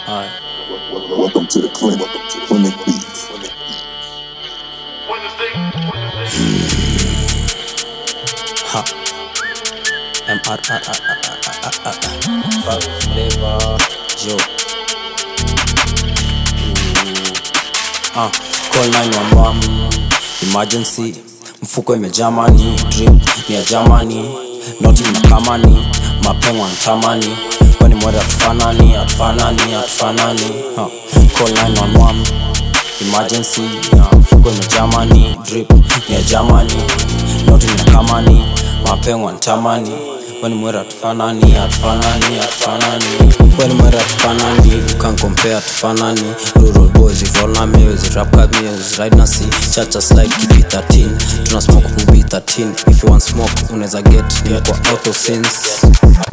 Alright. Welcome to the clinic. Clinic Beats. Ha. M R R R R R R R. Fuck flavor. Joe. Ooh. Ah, call 911. Emergency. Mfuko imejamani. Drip ni ya Germany. Noti mnakamani. Mapengo antamani. Kwani mwere atufanani, atufanani, atufanani. Ha. Call 911 emergency uh, mfuko imejamani drip ni ya jamani noti ninakamani mapengo ntamani weni mwera atufanani atufanani atufanani weni mwera atufanani can compare atufanani rural boys if roll na meals rap cut meals ride na si chacha slide kipi 13 tuna smoke kubi 13 if you want smoke unaweza get nimekuwa auto since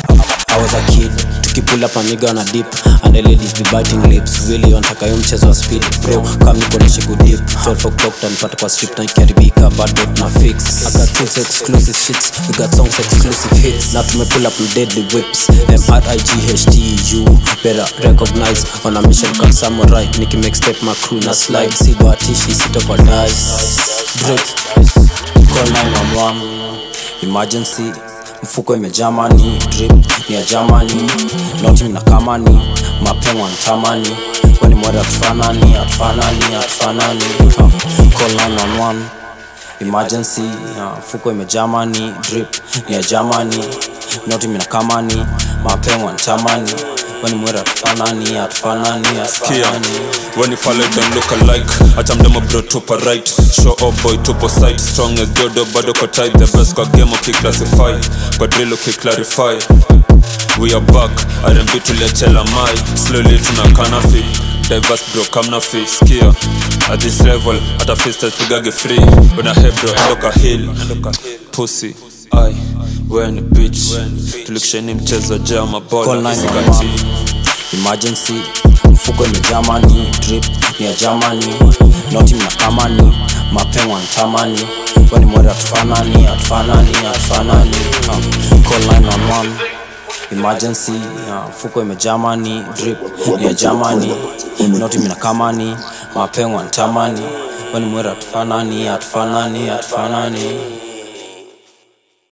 I was a kid tukipull up amiga na dip and the ladies be biting lips really wanataka yo mchezo wa speed bro kam niko na shiku dip 12 o'clock tanipata kwa strip na ikiharibika bado na fix I got tools exclusive shits we got songs exclusive hits na tumepull up with deadly whips M-R-I-G-H-T-U better recognize on a mission called samurai niki make step my crew na slide si bahatishi sito kwa dice drip call 911 emergency mfuko imejamani drip ni ya jamani noti mnakamani mapengo antamani weni mwere atufanani atufanani atufanani uh, call 911 emergency uh, mfuko imejamani drip ni ya jamani noti mnakamani mapengo antamani weni mwere atufanani atufanani Kia, atufanani when you follow them look alike hata mdemo bro tupo right show up boy tupo side strong as dodo bado ko tight the best kwa game ukiclassify kwa drill ukiclarify we are back rmb tuliachela mai slowly tunakana fi diverse bro kamna fi skia at this level hata fistas pigage free una he bro endoka hill pussy ai when bitch tulikisheni mchezo jaa Call mabola 911. isikati emergency mfuko imejamani drip ni ya jamani noti mnakamani mapengo antamani weni mwere atufanani atufanani atufanani uh, call 911 emergency uh, mfuko imejamani drip ni ya jamani noti mnakamani mapengo antamani weni mwere atufanani atufanani atufanani